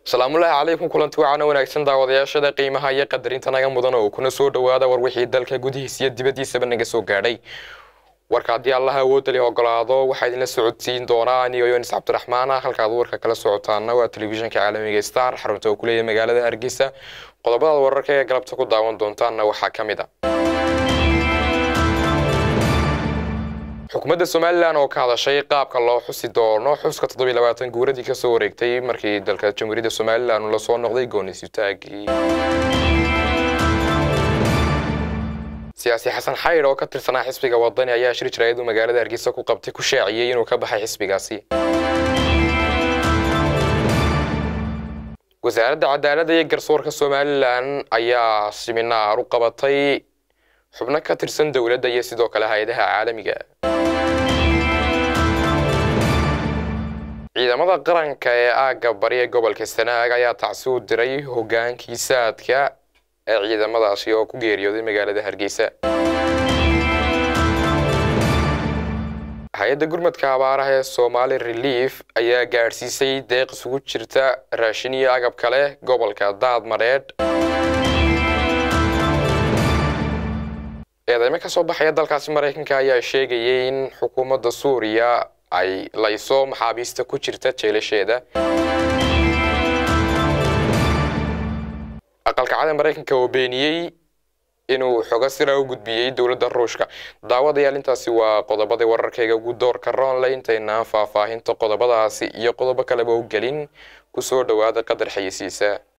asalaamullaahi calaykum kulanti wacaana wanaagsan daawadayaashada qiimaha iyo qadarinta naga mudan oo kuna soo dhowaada war wixii dalka gudihiisa iyo dibaddiisaba naga soo gaadhay warka haddii allaha awoodda li ogolaado waxaa idinla socodsiin doonaa anigo yonis cabdiraxmaan ah halkaad warka kala socotaana waa telefishinka caalamiga star xarunta oo ku leeyahay magaalada hargeysa qodobadaad wararka ee galabta ku daawan doontaanna waxaa ka mid a xukuumadda somalilan oo ka hadashay qaabka loo xusi doono xuska toddobiy labaatan guuradii kasoo wareegtay markii dalka jamhuuriyadda somalilan uu lasoo noqday goonisutaagii siyaasi xasan xaydh oo ka tirsanaa xisbiga wadani ayaa shir jaraayadu magaalada hargeysa ku qabtay ku shaaciyey inuu ka baxay xisbigaasi wasaaradda cadaaladda iyo garsoorka somalilan ayaa siminaar u qabatay xubno ka tirsan dowladda iyo sidoo kale hay-adaha caalamiga ciidamada qaranka ee aagga bari ee gobolka sanaag ayaa tacsi u diray hogaankii saadka ee ciidamadaasi oo ku geeriyooday magaalada hargeysa hay-adda gurmadka abaaraha ee somaali relief ayaa gaadhsiisay deeq isugu jirta raashin iyo agab kale gobolka daad madheedh eedeymo ka soo baxaya dalkaasi maraykanka ayaa sheegayay in xukuumadda suuriya ay layso maxaabiista ku jirta jeelasheeda aqalkacada maraykanka oo beeniyey inuu xogo sira u gudbiyey dowladda ruushka daawadayaal intaasi waa qodobadii wararkayga ugu doorka roonle intaynaan faahfaahinta qodobadaasi iyo qodobo kaleba u gelin kusoo dhowaada qadar xayisiisa